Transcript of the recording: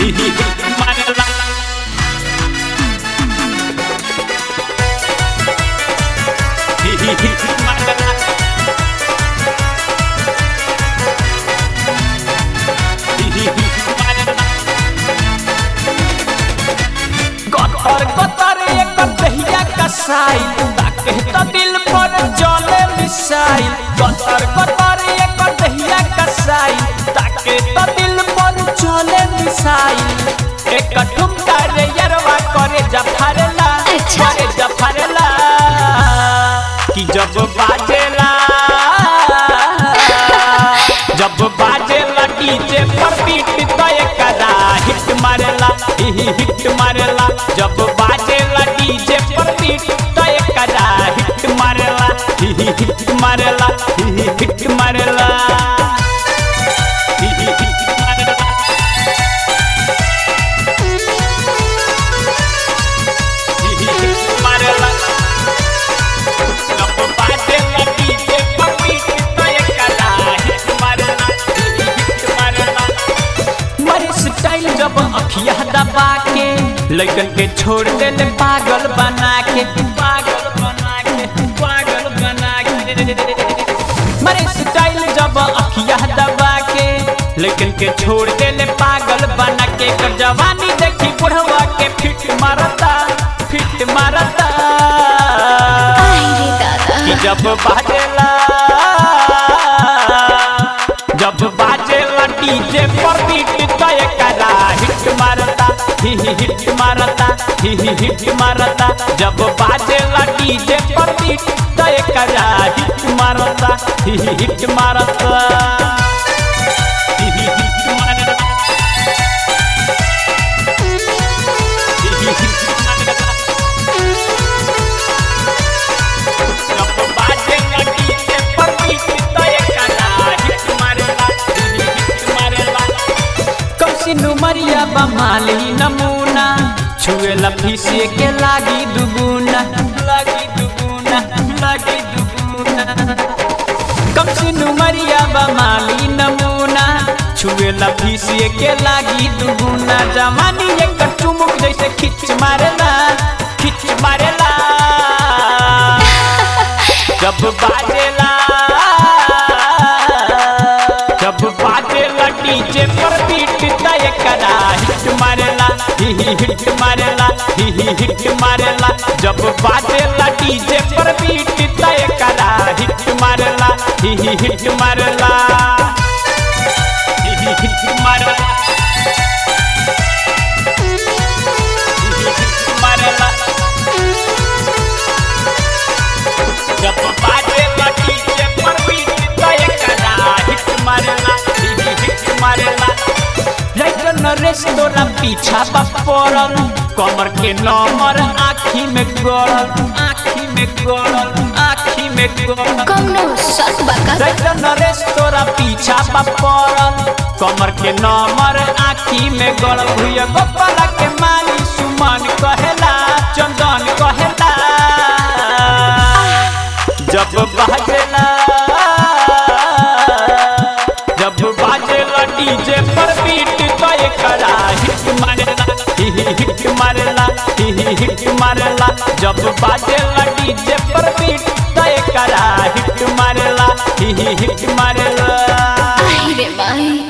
मारेला मारेला गतर गतर एक दहिया कसाई ताके तो दिल पर चले मिसाई गतर गतर एक दहिया कसाई ताके तो दिल पर चले मिसाई एक ठुमका रे यरवा करे जफरला अच्छा। करे जफरला कि जब बाजेला जब बाजेला डीजे पर बीट तो एकरा हिट मारेला ही हिट मारेला जब बाजेला डीजे पर बीट तो एकरा हिट मारेला ही हिट मारेला ही हिट मारेला ही हिट मारेला ही हिट मारेला जब बाजेला डीजे पर बीट तो एकरा हिट मारेला ही हिट मारेला मरी स्टाइल जब अखिया दबा के लड़कन के छोड़ देले पागल बना के पागल बना के पागल बना के मरी स्टाइल जब अखिया दबा के लड़कन के छोड़ देले पागल बना के कर जवानी देखी बुढ़वा के फिट मारता फिट मारता आई रे दादा कि जब बाजेला जब बाजेला डीजे पर बीट तो एकरा हिट मारता ही ही हिट मारता ही ही हिट मारता जब बाजेला डीजे पर बीट तो एकरा हिट मारता ही ही हिट मारता ही ही हिट मारता ही ही हिट मारता जब बाजेला डीजे पर बीट तो एकरा हिट मारेला हिट मारेला कौसी नुमरिया बमाली नमूना छुएला फीसे के लागी दुगुना लागी दुगुना लागी दुगुना कौसी नुमरिया बमाली नमूना छुएला फीसे के लागी दुगुना जवानी एक चुमुक जैसे खिच मारेला खिच मारेला जब बाजेला जब बाजेला डीजे पर बीट तय करा हिट मारेला ही ही हिट मारेला ही ही हिट मारेला जब बाजेला डीजे पर बीट तय करा हिट मारेला ही ही हिट मारेला ही ही हिट मारेला ही ही हिट मारेला जब बाजेला डीजे पर बीट तय करा हिट मारेला ही ही हिट मारेला राइटर नरेश तोरा पीछा बा पड़ल कमर के नंबर आँखी में गड़ल आँखी में गड़ल आँखी में गड़ल कौनो शक बा का राइटर नरेश तोरा पीछा बा पड़ल कमर के नंबर आँखी में गड़ल भुइया गोपाला के माली सुमन कहेला चंदन कहेला जब बाजेला जब बाजेला डीजे पर बीट तो एकरा हिट मारेला ही ही हिट मारेला ही ही हिट मारेला जब बाजेला डीजे पर बीट तो एकरा हिट मारेला ही ही हिट मारेला